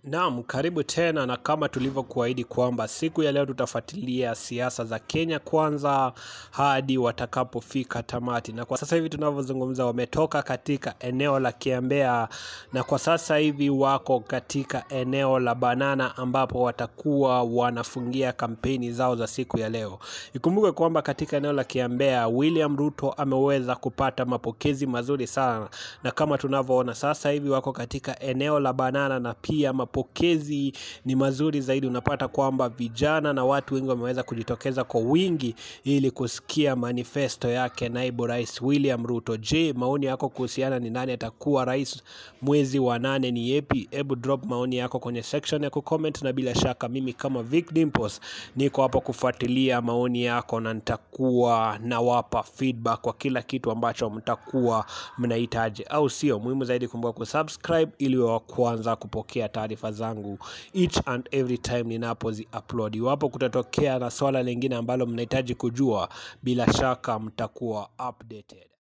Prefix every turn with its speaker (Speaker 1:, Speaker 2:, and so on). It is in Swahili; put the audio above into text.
Speaker 1: Naam, karibu tena na kama tulivyokuahidi kwamba siku ya leo tutafuatilia siasa za Kenya kwanza hadi watakapofika tamati. Na kwa sasa hivi tunavyozungumza wametoka katika eneo la Kiambea na kwa sasa hivi wako katika eneo la Banana ambapo watakuwa wanafungia kampeni zao za siku ya leo. Ikumbuke kwamba katika eneo la Kiambea William Ruto ameweza kupata mapokezi mazuri sana na kama tunavyoona sasa hivi wako katika eneo la Banana na pia mapokezi ni mazuri zaidi. Unapata kwamba vijana na watu wengi wameweza kujitokeza kwa wingi ili kusikia manifesto yake naibu rais William Ruto. Je, maoni yako kuhusiana ni nani atakuwa rais mwezi wa nane ni yepi? Hebu drop maoni yako kwenye section ya kucomment, na bila shaka mimi kama Vic Dimples niko hapa kufuatilia maoni yako na nitakuwa nawapa feedback kwa kila kitu ambacho mtakuwa mnahitaji, au sio? Muhimu zaidi kumbuka kusubscribe ili wa kwanza kupokea taarifa zangu each and every time ninapozi upload. Iwapo kutatokea na swala lingine ambalo mnahitaji kujua, bila shaka mtakuwa updated.